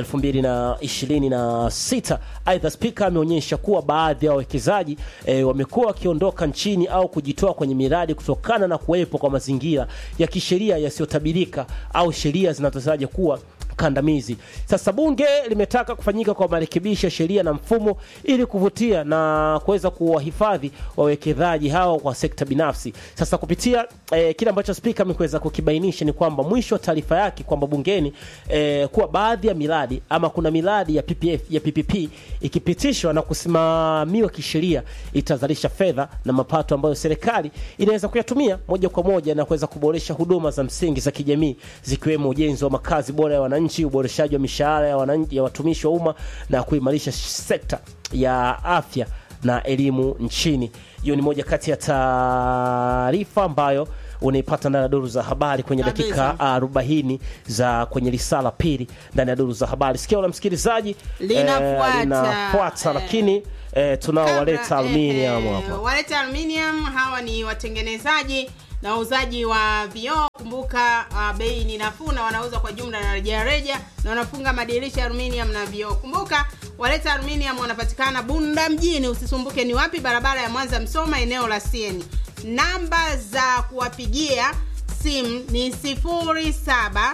2026. Aidha, spika ameonyesha kuwa baadhi ya wawekezaji e, wamekuwa wakiondoka nchini au kujitoa kwenye miradi kutokana na kuwepo kwa mazingira ya kisheria yasiyotabirika au sheria zinazotaja kuwa kandamizi. Sasa bunge limetaka kufanyika kwa marekebisho ya sheria na mfumo ili kuvutia na kuweza kuwahifadhi wawekezaji hao kwa sekta binafsi. Sasa kupitia eh, kile ambacho spika amekuweza kukibainisha ni kwamba mwisho wa taarifa yake kwamba bungeni eh, kuwa baadhi ya miradi ama kuna miradi ya PPF, ya PPP ikipitishwa na kusimamiwa kisheria itazalisha fedha na mapato ambayo serikali inaweza kuyatumia moja kwa moja na kuweza kuboresha huduma za msingi za kijamii zikiwemo ujenzi wa makazi bora ya wananchi, uboreshaji wa mishahara ya, wananchi, ya watumishi wa umma na kuimarisha sekta ya afya na elimu nchini. Hiyo ni moja kati ya taarifa ambayo unaipata ndani ya duru za habari kwenye Kabisa. dakika arobaini za kwenye risala pili ndani ya duru za habari. Sikio la msikilizaji Linafuata. eh, linafuata Eh. lakini eh, tunao Kabla- waleta aluminium eh, hapa. Waleta Aluminium hawa ni watengenezaji na wauzaji wa vioo. Kumbuka uh, bei ni nafuu na wanauza kwa jumla na rejareja na wanafunga madirisha ya aluminium na vioo. Kumbuka Waleta Aluminium wanapatikana Bunda mjini, usisumbuke ni wapi, barabara ya Mwanza Msoma, eneo la Sieni. Namba za kuwapigia simu ni 0782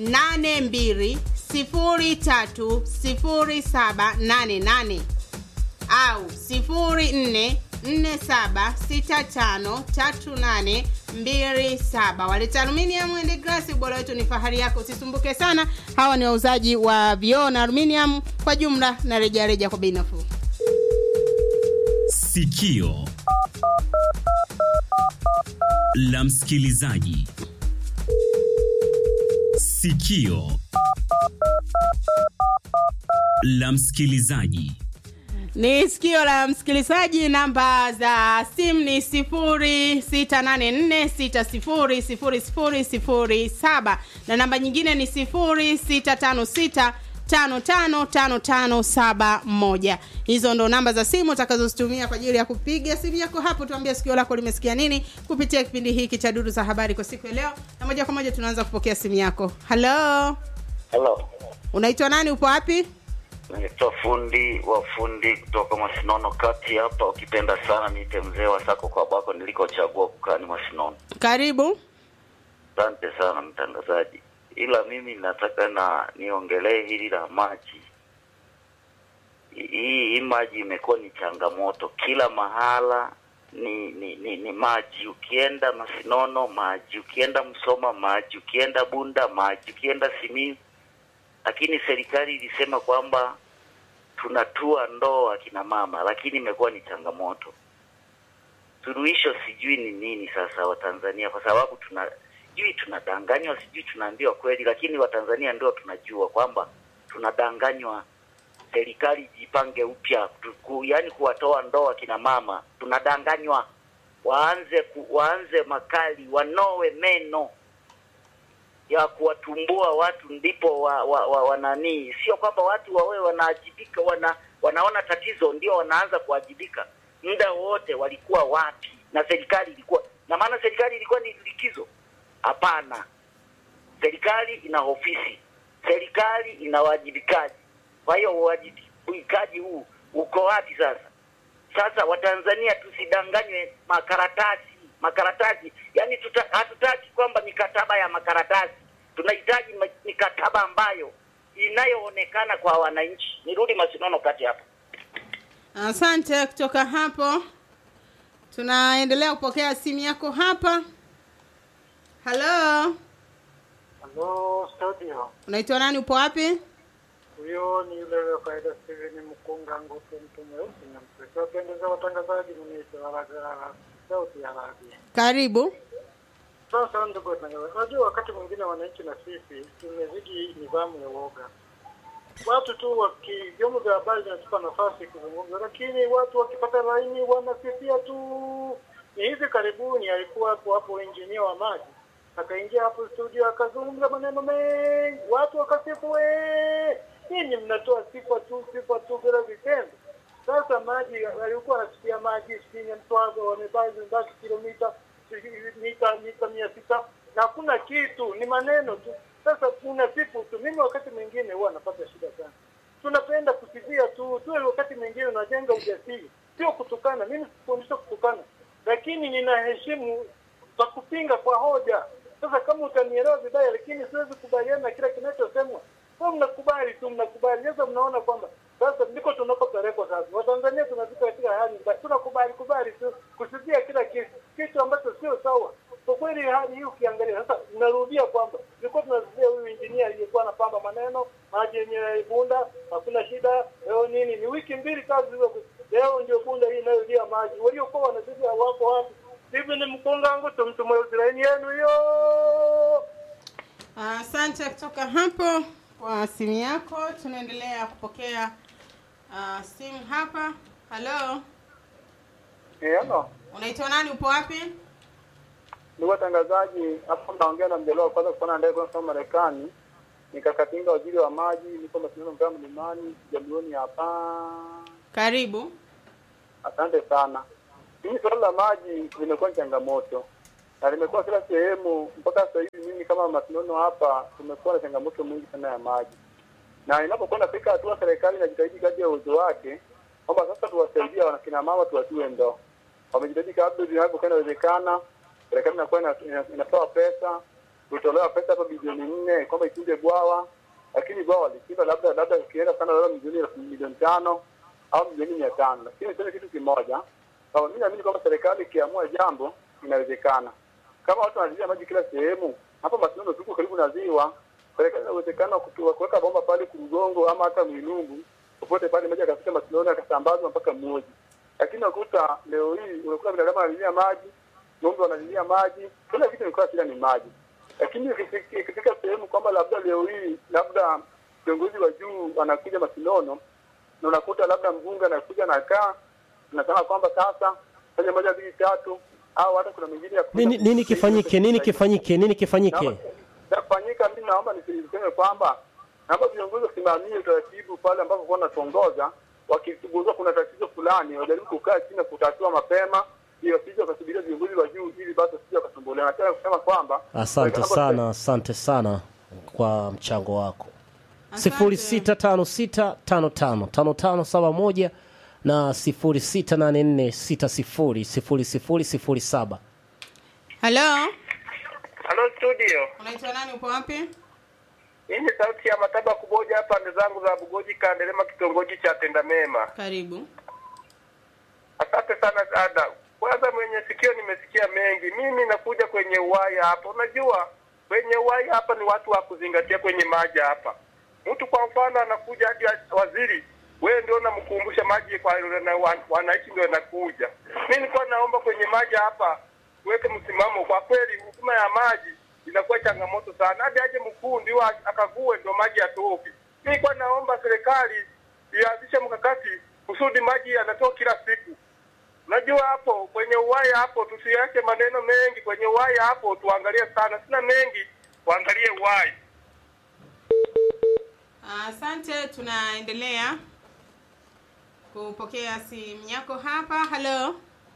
030788 au 0447653827 waleta aluminium and glass ubora wetu ni fahari yako usisumbuke sana hawa ni wauzaji wa vioo na aluminium kwa jumla na rejareja kwa bei nafuu Sikio la msikilizaji. Sikio la msikilizaji. ni sikio la msikilizaji namba za simu ni 0684600007 na namba nyingine ni 0656 555571 hizo ndo namba za simu utakazozitumia kwa ajili ya kupiga simu yako hapo tuambie sikio lako limesikia nini kupitia kipindi hiki cha duru za habari kwa siku ya leo na moja kwa moja tunaanza kupokea simu yako halo Halo, unaitwa nani upo wapi naitwa fundi wa fundi kutoka Masinono kati hapa. Ukipenda sana niite mzee wa sako kwa bako nilikochagua kukaa ni Masinono. karibu Asante sana mtangazaji, ila mimi nataka na niongelee hili la maji. Hii hii maji imekuwa ni changamoto kila mahala, ni ni, ni ni maji. Ukienda Masinono maji, ukienda Msoma maji, ukienda Bunda maji, ukienda Simiyu lakini serikali ilisema kwamba tunatua ndoo akina mama, lakini imekuwa ni changamoto. Suluhisho sijui ni nini sasa Watanzania, kwa sababu tuna sijui tunadanganywa, sijui tunaambiwa kweli, lakini Watanzania ndio tunajua kwamba tunadanganywa. Serikali jipange upya, tu- ku- yaani kuwatoa ndoo akina mama, tunadanganywa. Waanze ku, waanze makali, wanowe meno ya kuwatumbua watu ndipo wa, wa, wa, wa nani, sio kwamba watu wawe wanaajibika, wana wanaona tatizo ndio wanaanza kuajibika. Muda wote walikuwa wapi? Na serikali ilikuwa na maana, serikali ilikuwa ni likizo? Hapana, serikali ina ofisi, serikali ina wajibikaji. Kwa hiyo uwajibikaji huu uko wapi sasa? Sasa Watanzania tusidanganywe makaratasi makaratasi, yani tuta, hatutaki kwamba mikataba ya makaratasi, tunahitaji ma- mikataba ambayo inayoonekana kwa wananchi. Nirudi Masinono kati hapa. asante kutoka hapo tunaendelea kupokea simu yako hapa halo Halo studio, unaitwa nani upo wapi huyo ni yule wa kawaida Steven Mkunga Ngutu, mtu mweusi na msweki. Wapendeza watangazaji, mniita Waragara, sauti ya Arabia. karibu Sasa ndugu watangazaji, unajua wakati mwingine wananchi na sisi tumezidi nidhamu ya uoga. Watu tu waki vyombo vya habari vinatupa nafasi kuzungumza, lakini watu wakipata laini wanasifia tu. Ni hivi karibuni alikuwa hapo hapo injinia wa maji akaingia hapo studio akazungumza maneno mengi, watu wakasifu, "Wee, nyinyi mnatoa sifa tu sifa tu bila vitendo. Sasa maji alikuwa anasikia maji chini Mtwazo wamebaki zimebaki kilomita mita mita mia sita na hakuna kitu, ni maneno tu. Sasa kuna siku tu, mimi wakati mwingine huwa napata shida sana. Tunapenda kusifia tu tu, wakati mwingine unajenga ujasiri, sio kutukana. Mimi sikufundisha kutukana, lakini ninaheshimu za kupinga kwa hoja. Sasa kama utanielewa vibaya, lakini siwezi kubaliana na kila kinachosemwa. Kwa mnakubali tu, mnakubali. Sasa mnaona kwamba sasa ndiko tunakopelekwa sasa. Watanzania tunafika katika hali mbaya, tunakubali kubali tu kusifia kila kitu, kitu ambacho sio sawa. Kwa kweli hali hii ukiangalia sasa, narudia kwamba tulikuwa tunasifia huyu injinia aliyekuwa anapamba maneno maji yenye Bunda, hakuna shida. Leo nini? Ni wiki mbili kazi hizo, leo ndio Bunda hii inayolia maji. Waliokuwa wanasifia wako wapi? Hivi ni mkungangu tumtume Israeli yenu hiyo. asante kutoka hapo kwa simu yako tunaendelea kupokea uh, simu hapa halo Hello. unaitwa nani upo wapi ndugu watangazaji, hapo naongea na mjaliwa wa kwanza kupanda ndege kwenda kusoma Marekani, nikakatinga waziri wa maji, niko mashindano mpaka mlimani jamioni hapa. Karibu. Asante sana. Hili suala la maji limekuwa ni changamoto na limekuwa kila sehemu. Mpaka sasa hivi mimi kama Masinono hapa tumekuwa na changamoto mingi sana ya maji, na inapokuwa nafika hatua serikali inajitahidi kadri ya uwezo wake kwamba sasa tuwasaidia wanakina mama tuwatiwe ndoo. Wamejitahidi kadri vinavyokuwa inawezekana, serikali inakuwa ina- ina- inatoa pesa, kutolewa pesa hapa bilioni nne kwamba ichimbe bwawa, lakini bwawa lichimba labda labda ukienda sana labda milioni elfu- milioni tano au milioni mia tano lakini niseme kitu kimoja kwamba mi naamini kwamba serikali ikiamua jambo inawezekana kama watu wanalilia maji kila sehemu hapa masinono tuko karibu na ziwa serikali ina uwezekano wa kutu- wa kuweka bomba pale kurugongo ama hata mwinungu popote pale maji akafika masinono akasambazwa mpaka mmoja lakini unakuta leo hii unakuta binadamu analilia maji ng'ombe wanalilia maji kila kitu imekuwa shida ni maji lakini ikifika ikifika sehemu kwamba labda leo hii labda viongozi wa juu wanakuja masinono na unakuta labda mbunge anakuja na kaa nasema kwamba sasa fanya moja mbili tatu au hata kuna mingine ya Nini, nini kifanyike? Nini kifanyike? Nini kifanyike? Nafanyika, mimi naomba niseme kwamba naomba viongozi wasimamie utaratibu pale ambapo kwa natongoza, wakigundua kuna tatizo fulani wajaribu kukaa chini na kutatua mapema, ili wasije wakasubiria viongozi wa juu, ili basi wasije wakasumbuliwa. Nataka kusema kwamba Asante sana, asante sana kwa mchango wako. sifuri sita tano sita tano tano tano tano saba moja na sifuri sita nane nne sita sifuri sifuri sifuri sifuri saba. Halo, Halo studio, unaitwa nani? Upo wapi? hii ni sauti ya Mataba Kuboja hapa pande zangu za Bugoji Kandelema, kitongoji cha Tenda Mema. Karibu. Asante sana dada. Kwanza mwenye sikio nimesikia mengi. Mimi nakuja kwenye uwaya hapa. Unajua kwenye uwaya hapa ni watu wa kuzingatia kwenye maji hapa. Mtu kwa mfano anakuja hadi waziri, wewe ndio unamkumbusha maji kwa na wan- wananchi ndio nakuja. Mimi nilikuwa naomba kwenye maji hapa tuweke msimamo. Kwa kweli huduma ya maji inakuwa changamoto sana, hadi aje mkuu ndio a- akague ndio maji yatoke. Mimi nilikuwa naomba serikali ianzishe mkakati kusudi maji yanatoka kila siku. Unajua hapo kwenye uwaya hapo, tusiache maneno mengi kwenye uwaya hapo, tuangalie sana, sina mengi, tuangalie uwaya. Asante, tunaendelea kupokea simu yako hapa. Halo,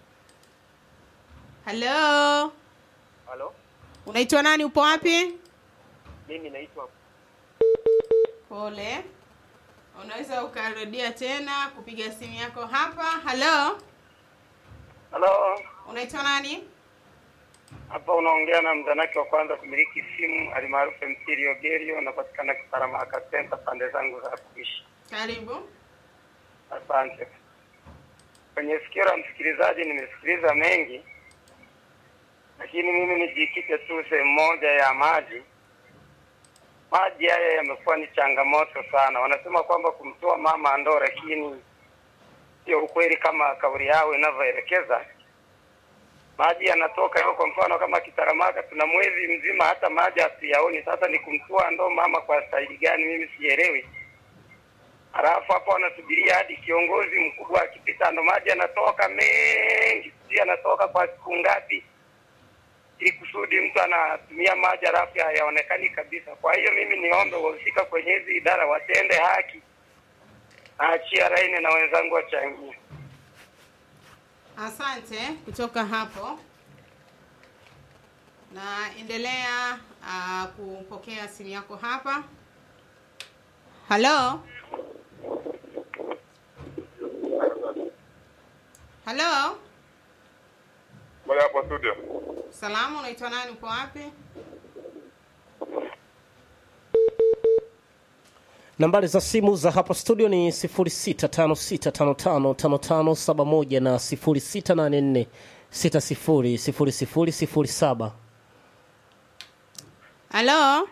halo, Halo, unaitwa nani? Upo wapi? mimi naitwa Pole, unaweza ukarudia tena kupiga simu yako hapa. Halo, Halo, unaitwa nani? hapa unaongea na mzanaki wa kwanza kumiliki simu alimaarufu MC Riogerio, napatikana Kiparamaka Center, pande zangu za kuishi. Karibu. Asante. Kwenye sikio la msikilizaji nimesikiliza mengi, lakini mimi nijikite tu sehemu moja ya maji. Maji haya yamekuwa ni changamoto sana. Wanasema kwamba kumtoa mama ndoo, lakini sio ukweli kama kauli yao inavyoelekeza. Maji yanatoka yao, kwa mfano kama Kitaramaka tuna mwezi mzima hata maji hatuyaoni. Sasa ni kumtoa ndoo mama kwa staili gani? Mimi sielewi. Halafu hapo wanasubiria hadi kiongozi mkubwa akipita, ndo maji yanatoka mengi, sijui yanatoka kwa siku ngapi, ili kusudi mtu anatumia maji halafu hayaonekani kabisa. Kwa hiyo mimi niombe wahusika kwenye hizi idara watende haki, naachia laini na wenzangu wachangie. Asante kutoka hapo. Naendelea uh, kupokea simu yako hapa. Halo, halo, Bali hapo studio. salamu, unaitwa nani? Uko wapi? Nambari za simu za hapa studio ni 0656555571 na 0684600007. Halo,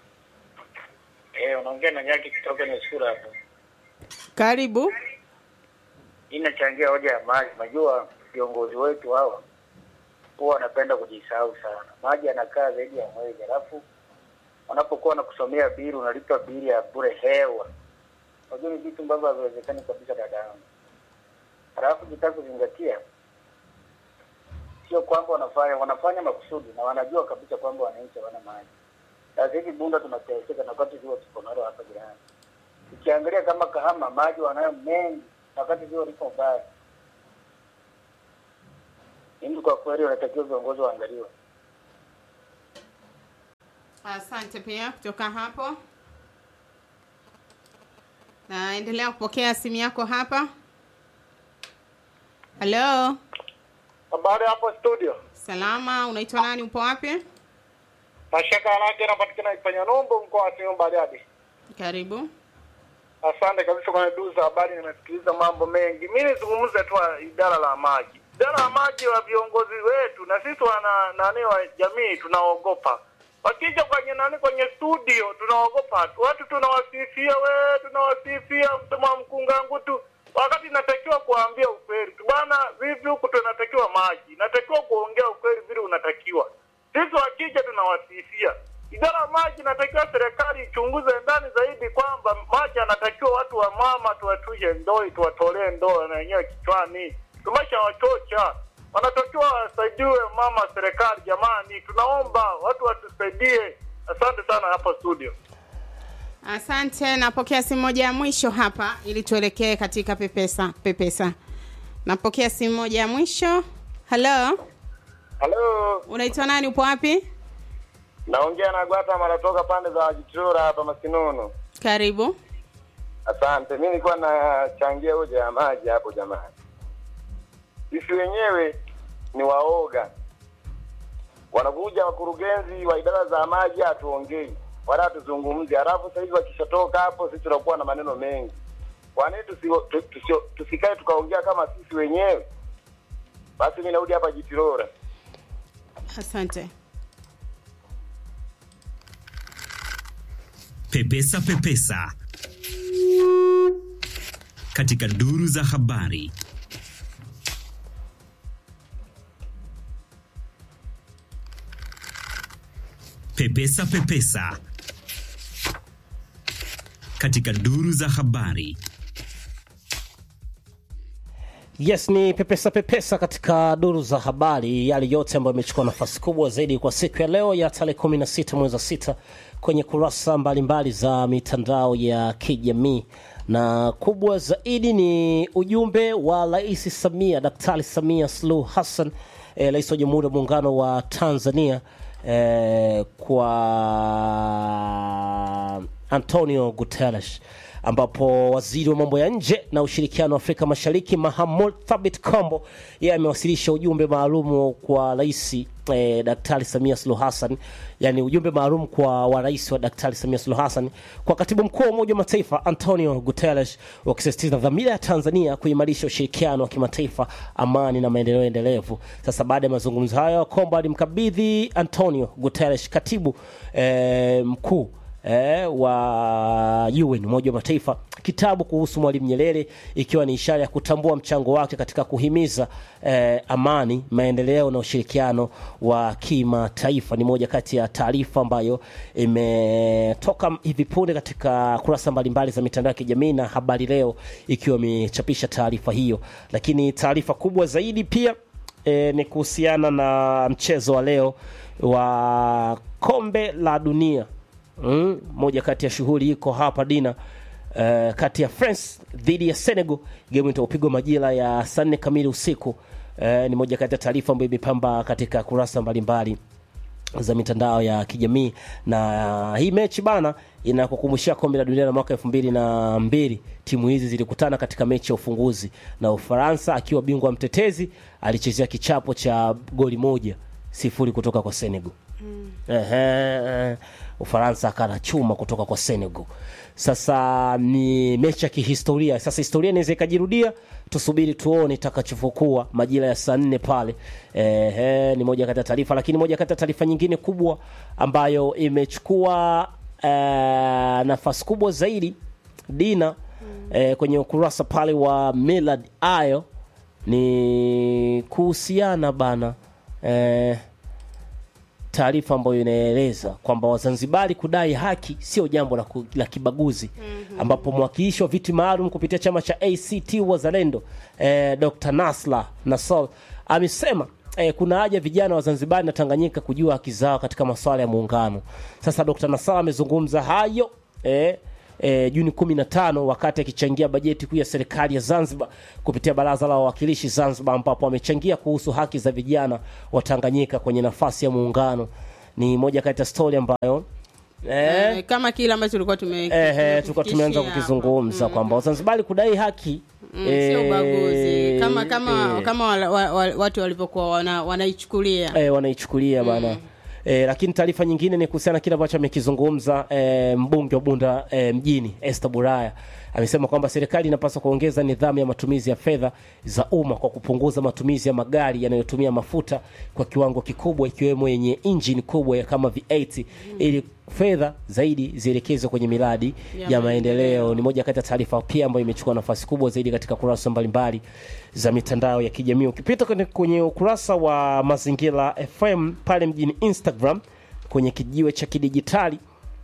Eh, unaongea na Nyaki kutoka Nyesura hapo. karibu. Inachangia hoja ya maji. Najua viongozi wetu hawa huwa wanapenda kujisahau sana. Maji yanakaa zaidi ya mwezi, alafu wanapokuwa wanakusomea bili, unalipa bili ya bure hewa. Unajua ni vitu ambavyo haviwezekani kabisa, dada yangu. Alafu jitaka kuzingatia sio kwamba wanafanya wanafanya makusudi na wanajua kabisa kwamba wananchi hawana maji. Sasa hivi Bunda tunateseka na wakati ziwa tuko nalo hapa jirani. Ukiangalia kama Kahama maji wanayo mengi na wakati ziwa liko mbaya. Mimi kwa kweli wanatakiwa viongozi waangaliwe. Asante pia kutoka hapo. Naendelea kupokea simu yako hapa. Halo, Habari hapo studio. salama, unaitwa nani? Upo wapi? Mashaka Alage anapatikana Ifanya Nombo mkoa wa Simiyu Bariadi. Karibu. Asante kabisa kwenye duu za habari, nimesikiliza mambo mengi. Mimi nizungumze tu idara la maji, idara la maji wa viongozi wetu na sisi wana nani wa jamii tunaogopa. Wakija kwenye nani kwenye studio tunaogopa tu. watu, tunawasifia we, tunawasifia msema mkungangu tu, wakati inatakiwa kuambia ukweli tu bwana. Vipi huku tunatakiwa maji, inatakiwa kuongea ukweli vile unatakiwa. Sisi wakija tunawasifia idara ya maji inatakiwa serikali ichunguze ndani zaidi kwamba maji anatakiwa watu wa mama tuwatushe ndoi tuwatolee ndoo na wenyewe kichwani tumeshawachocha wanatakiwa wasaidiwe mama serikali jamani tunaomba watu watusaidie asante sana hapa studio Asante, napokea simu moja ya mwisho hapa ili tuelekee katika pepesa pepesa. Napokea simu moja ya mwisho. Halo, halo unaitwa nani? Upo wapi? naongea na gwata maratoka pande za wajitura hapa masinunu Karibu. Asante, mi nilikuwa nachangia hoja ya maji hapo. Jamani, sisi wenyewe ni waoga, wanakuja wakurugenzi wa idara za maji, hatuongei wala hatuzungumzi, halafu sasa hivi wakishatoka hapo, sisi tunakuwa na maneno mengi. Kwa nini tusi, tu- tusi, tusikae tukaongea kama sisi wenyewe? Basi mi narudi hapa Jitirora. Asante. Pepesa Pepesa katika duru za habari. Pepesa Pepesa katika duru za habari. Yes, ni pepesa pepesa katika duru za habari, yale yote ambayo imechukua nafasi kubwa zaidi kwa siku ya leo ya tarehe 16 mwezi wa sita kwenye kurasa mbalimbali za mitandao ya kijamii, na kubwa zaidi ni ujumbe wa Rais Samia, Daktari Samia Suluhu Hassan, eh, rais wa Jamhuri ya Muungano wa Tanzania eh, kwa Antonio Guterres ambapo waziri wa mambo ya nje na ushirikiano wa Afrika Mashariki Mahamud Thabit Kombo yeye amewasilisha ujumbe maalum kwa rais eh, Daktari Samia Suluhu Hassan, yani ujumbe maalum kwa wa rais wa Daktari Samia Suluhu Hassan kwa katibu mkuu wa Umoja wa Mataifa Antonio Guterres, wakisisitiza dhamira ya Tanzania kuimarisha ushirikiano wa kimataifa, amani na maendeleo endelevu. Sasa baada ya mazungumzo hayo, Kombo alimkabidhi Antonio Guterres, katibu eh, mkuu eh, wa UN Umoja wa Mataifa kitabu kuhusu Mwalimu Nyerere ikiwa ni ishara ya kutambua mchango wake katika kuhimiza eh, amani, maendeleo na ushirikiano wa kimataifa. Ni moja kati ya taarifa ambayo imetoka hivi punde katika kurasa mbalimbali za mitandao ya kijamii na Habari Leo ikiwa imechapisha taarifa hiyo, lakini taarifa kubwa zaidi pia e, ni kuhusiana na mchezo wa leo wa kombe la dunia mm, moja kati ya shughuli iko hapa dina uh, kati ya France dhidi ya Senegal. Game itapigwa majira ya saa nne kamili usiku. Uh, ni moja kati ya taarifa ambayo imepamba katika kurasa mbalimbali za mitandao ya kijamii na hii mechi bana inakukumbushia kombe la dunia la mwaka elfu mbili na mbili timu hizi zilikutana katika mechi ya ufunguzi na ufaransa akiwa bingwa mtetezi alichezea kichapo cha goli moja sifuri kutoka kwa senegal Ehe, ufaransa akala chuma kutoka kwa senegal sasa ni mechi ya kihistoria sasa historia inaweza ikajirudia tusubiri tuone itakachofokuwa majira ya saa nne pale Ehe, ni moja kati ya taarifa lakini moja kati ya taarifa nyingine kubwa ambayo imechukua eh, nafasi kubwa zaidi dina eh, kwenye ukurasa pale wa Millard ayo ni kuhusiana bana eh, taarifa ambayo inaeleza kwamba Wazanzibari kudai haki sio jambo la, ku, la kibaguzi mm-hmm. ambapo mwakilishi wa viti maalum kupitia chama cha ACT Wazalendo eh, Dr. Nasla Nassor amesema eh, kuna haja vijana wa Zanzibar na Tanganyika kujua haki zao katika masuala ya muungano. Sasa Dr. Nasala amezungumza hayo eh, eh, Juni 15 wakati akichangia bajeti kuu ya serikali ya Zanzibar kupitia baraza la wawakilishi Zanzibar, ambapo amechangia kuhusu haki za vijana wa Tanganyika kwenye nafasi ya muungano. Ni moja kati ya stori ambayo eh, Eh, kama kile ambacho tulikuwa tume Ehe, tulikuwa tumeanza tumefikishia kukizungumza kwamba Wazanzibari kudai haki Mm, sio eh, ubaguzi kama kama eh, kama wala, wa, wa, watu walivyokuwa wana, wanaichukulia eh, wanaichukulia bana eh, lakini taarifa nyingine ni kuhusiana na kile ambacho amekizungumza eh, mbunge wa Bunda eh, mjini Esther Buraya amesema kwamba serikali inapaswa kuongeza nidhamu ya matumizi ya fedha za umma kwa kupunguza matumizi ya magari yanayotumia mafuta kwa kiwango kikubwa ikiwemo yenye injini kubwa ya kama V8 ili fedha zaidi zielekezwe kwenye miradi Ya ya, maendeleo. Ni moja kati ya taarifa pia ambayo imechukua nafasi kubwa zaidi katika kurasa mbalimbali za mitandao ya kijamii. Ukipita kwenye, kwenye ukurasa wa Mazingira FM pale mjini Instagram kwenye kijiwe cha kidijitali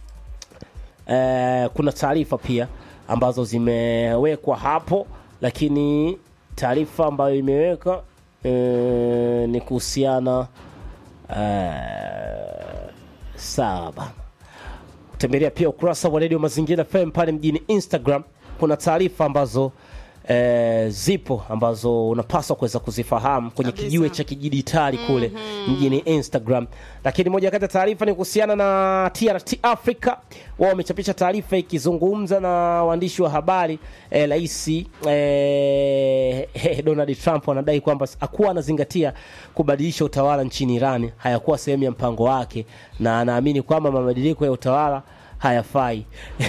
eh, kuna taarifa pia ambazo zimewekwa hapo, lakini taarifa ambayo imeweka eh, ni kuhusiana eh, sawa bana tembelea pia ukurasa wa redio mazingira FM pale mjini Instagram. Kuna taarifa ambazo e, zipo ambazo unapaswa kuweza kuzifahamu kwenye Kabisa. kijiwe cha kidijitali kule mjini Instagram. Lakini moja kati ya taarifa ni kuhusiana na TRT Africa, wao wamechapisha taarifa ikizungumza na waandishi wa habari eh, rais eh, Donald Trump anadai kwamba hakuwa anazingatia kubadilisha utawala nchini Iran, hayakuwa sehemu ya mpango wake, na anaamini kwamba mabadiliko ya utawala hayafai.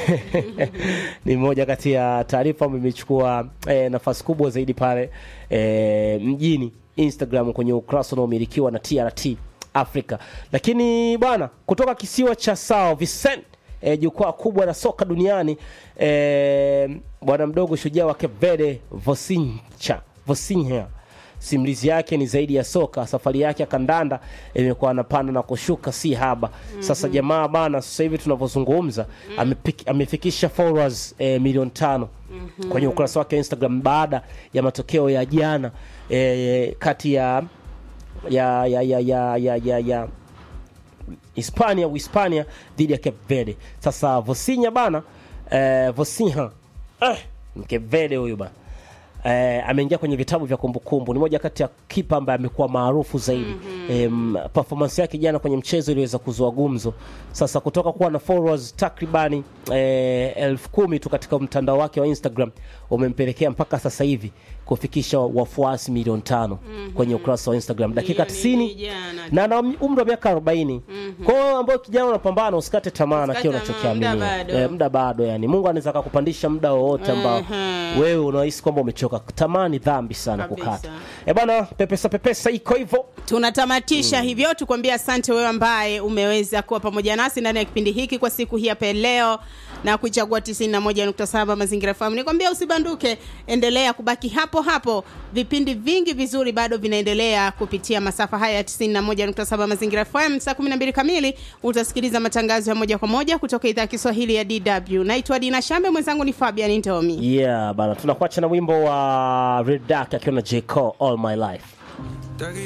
ni moja kati ya taarifa ambayo imechukua eh, nafasi kubwa zaidi pale eh, mjini Instagram kwenye ukurasa unaomilikiwa na TRT Africa. Lakini bwana, kutoka kisiwa cha Sao Vicente eh, jukwaa kubwa la soka duniani eh, bwana mdogo shujaa wa Cape Verde Vosinha Vosinha simulizi yake ni zaidi ya soka. Safari yake ya kandanda imekuwa anapanda na kushuka, si haba. Sasa jamaa bana, sasa hivi tunavyozungumza amepik- amefikisha followers eh, milioni tano kwenye ukurasa wake wa Instagram baada ya matokeo ya jana eh, kati ya ya ya ya ya ya, ya, ya Hispania Uhispania dhidi ya Cape Verde. Sasa Vosinha bana eh, Vosinha eh, Cape Verde huyu bana eh, ameingia kwenye vitabu vya kumbukumbu. Ni moja kati ya kipa ambaye amekuwa maarufu zaidi. Em, performance yake jana kwenye mchezo iliweza kuzua gumzo. Sasa kutoka kuwa na followers takribani eh, elfu kumi tu katika mtandao wake wa Instagram umempelekea mpaka sasa hivi kufikisha wafuasi milioni tano kwenye ukurasa wa Instagram dakika Hiyo ni 90 jana. na ana umri wa miaka 40. Kwa hiyo ambao kijana unapambana usikate tamaa na Usikate kile tamaa, unachokiamini. muda bado. Eh, muda bado yani. Mungu anaweza akakupandisha muda wowote ambao Mhm. wewe unahisi kwamba umechoka. Tamani dhambi sana Kabisa. kukata. Eh bana, pepesa pepesa iko hivyo. tunatamatisha hivyo tukwambia asante wewe ambaye umeweza kuwa pamoja nasi ndani ya kipindi hiki kwa siku hii hapa leo na kuichagua 91.7 mazingira fahamu nikwambia usibanduke endelea kubaki hapo hapo vipindi vingi vizuri bado vinaendelea kupitia masafa haya ya 91.7 mazingira fm saa 12 kamili utasikiliza matangazo ya moja kwa moja kutoka idhaa ya kiswahili ya dw naitwa dina shambe mwenzangu ni fabian ntomi Yeah bana, tunakuacha na wimbo wa Red Dark akiwa na J Cole All My Life.